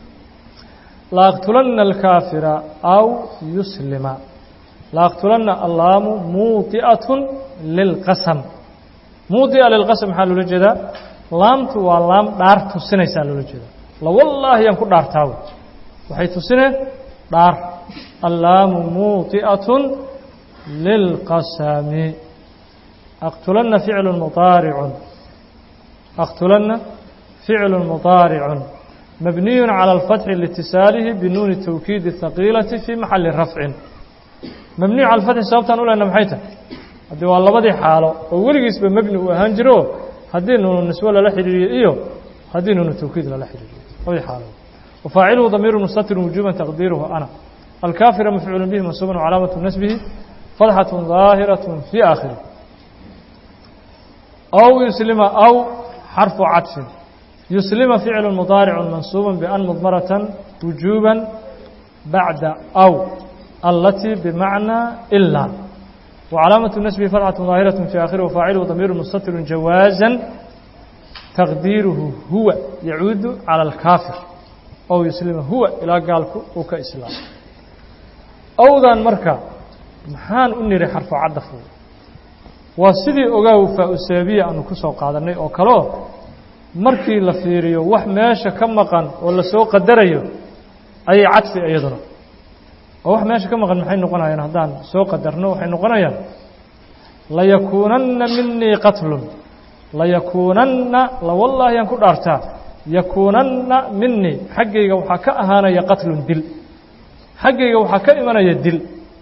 laaqtulanna alkaafira aw yuslima laaqtulanna allaamu muudi'atun lilqasam muudi'a lilqasam maxaa loola jeedaa laamtu waa laam dhaar tusinaysaa loola jeedaa lawallaahi yaan ku dhaartaawe waxay tusineen dhaar allaamu muudi'atun lilqasami aqtulanna ficlu mudaaricun أqتلنa فiعل مضاaرع مبني على الفتح لاتصاaله بنuن التوكيد الثقيلة في محaل رفع مبني على الفتح sababtaan ulena مaحay tahay haddi waa labadii xaalo oo weligiisba mبني uu ahaan jiro haddii nuunu نisبo lala xidhiiriyo iyo haddii nuunu توكيid lala xidhiiriyo labadii xaalo وفاaciلهu ضمير مستتر وجوبا تقديره أنا الكافر مفعول به منصوب وعلاaمة نسبه فضحة ظاaهرة في آخره أو يسلم أو xرف caطف يسلم فiعل مضاaرع منصوب بأن مضمرة وجوبا baعda أو التي بمعنى إلا وعلاaمة النسب فرعة ظاaهرة في آخره وفاaعله ضمير مستتر جواaزا تقديiرهu هuوa يعuud على الكافر أو يسلم هuوa ilaa gaalku uu ka iسلاam أwdan marka maxaan u niri xرف cadف waa sidii ogaaw faa-usaabiya aanu ku soo qaadanay oo kaleo markii la fiiriyo wax meesha ka maqan oo lasoo qadarayo ayay cadfi iyaduna oo wax meesha ka maqan maxay noqonayaan haddaan soo qadarno waxay noqonayaan layakuunanna minii qatlun layakuunanna lawallaahi aan ku dhaartaa yakuunanna minii xaggayga waxaa ka ahaanaya qatlun dil xaggayga waxaa ka imanaya dil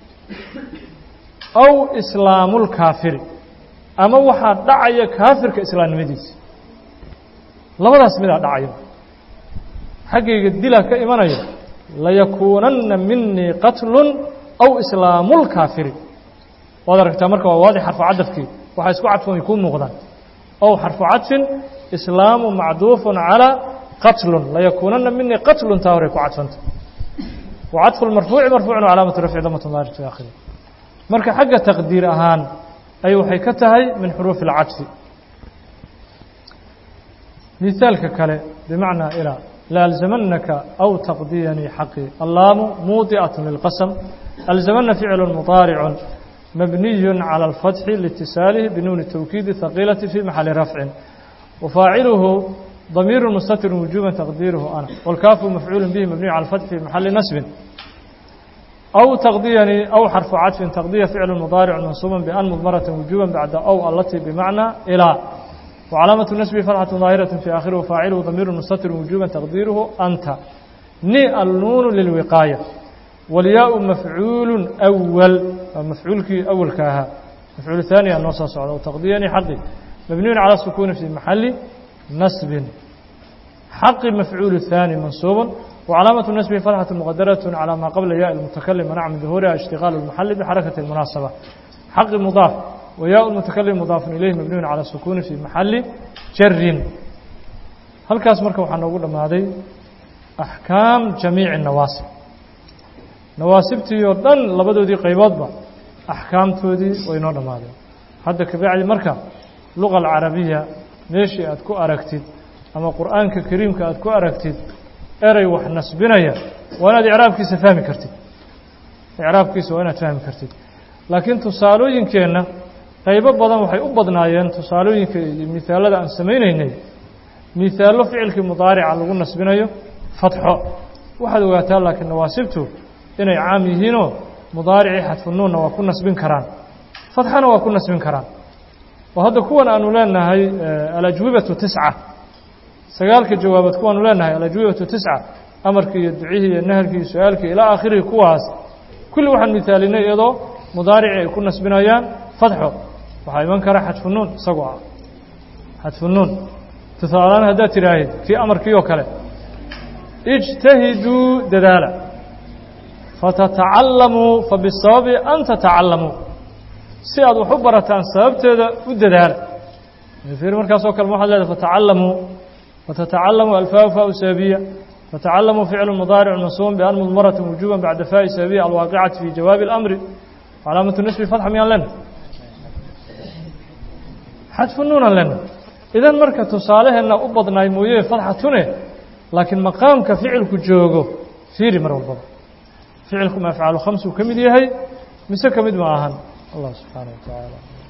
aw islaamulkaafiri ama waxaa dhacaya kaafirka islaamnimadiisa labadaas midaa dhacaya xaggayga dilaa ka imanaya layakuunanna minii qatlun aw islaamulkaafiri waad aragtaa marka waa waadix xarfu cadafkii waxaa isku cadfan kuu muuqdaan ow xarfu cadfin islaamu macduufun calaa qatlun layakuunanna minii qatlun taa horay ku cadfanta wa cadfu lmarfuuci marfuucun calaamatu rafci damatu maarit fi aakhiri marka xagga taqdiir ahaan ay waxay ka tahay min xuruufi اlcadfi misaalka kale bimacnaa ilaa laalzamanaka aw taqdiyanii xaqii allaamu muudi'aة lilqasm alzamana ficlu muطaaricu mabniy calى اlfatxi liitisaalihi binuuni tawkiidi haqiilati fi maxali rafcin wafaaciluhu damiiru mustatir wujuba taqdiiruhu ana wاlkaafu mafcuulu bihi mabniyu calى اfatxi fi maxali nasbin أو تقضيني أو حرف عطف تقضية فعل مضارع منصوب بأن مضمرة وجوبا بعد أو التي بمعنى إلى وعلامة النسب فتحة ظاهرة في آخره فاعله ضمير مستتر وجوبا تقديره أنت ني النون للوقاية والياء مفعول أول مفعول كي أول كاها مفعول ثاني النص صعد وتقضيني حقي مبني على السكون في محل نسب حق مفعول الثاني منصوب وعلامة النسب فتحة مقدرة على ما قبل ياء المتكلم منع من ظهورها اشتغال المحل بحركة المناسبة حق مضاف وياء المتكلم مضاف إليه مبني على السكون في محل جر هل كاس مركب وحنا نقول لما هذه أحكام جميع النواسب نواسبتي يردن لبدو دي قيبات با أحكام تودي وينور لما هذه هذا كبير مركب اللغة العربية ماشي أتكو أركتد أما قرآن كريم كأتكو أركتد eray wax nasbinaya waa inaad icraabkiisa fahmi kartid icraabkiisa waa inaad fahmi kartid laakiin tusaalooyinkeenna qaybo badan waxay u badnaayeen tusaalooyinka iyo mihaalada aan samaynaynay mihaallo ficilkii mudaarica lagu nasbinayo fatxo waxaad ogaataa laakiin nawaasibtu inay caam yihiinoo mudaaricii xadfunuunna waa ku nasbin karaan fatxana waa ku nasbin karaan oo hadda kuwan aanu leenahay alajwibatu tisca sagaalka jawaabood kuwaanu leenahay alajwibatu tisca amarkii iyo ducihii iyo naharkii iyo su-aalkii ilaa aakhirihi kuwaas kulli waxaan mihaalinay iyadoo mudaarici ay ku nasbinayaan fatxo waxaa iman kara xadfu nuun isagoo ah xadfu nuun tusaalaan haddaad tidhaahid kii amarkii oo kale ijtahiduu dadaala fatatacallamuu fabisababi an tatacallamuu si aad wax u barataan sababteeda u dadaala ir markaasoo kale waxaad leedahay fatacallamuu وتتعلموا الفاء فاء سببية فتعلموا فعل مضارع منصوب بأن مضمرة وجوبا بعد فاء سببية الواقعة في جواب الأمر علامة النسب فتحة ميان لنا حذف النون لنا إذا مركة تصالح أن أبض نايموية فتحة تنه لكن مقام كفعل كجوغو فيري مرة البض فعلكم أفعال خمس وكمد يهي مسا كمد معهن الله سبحانه وتعالى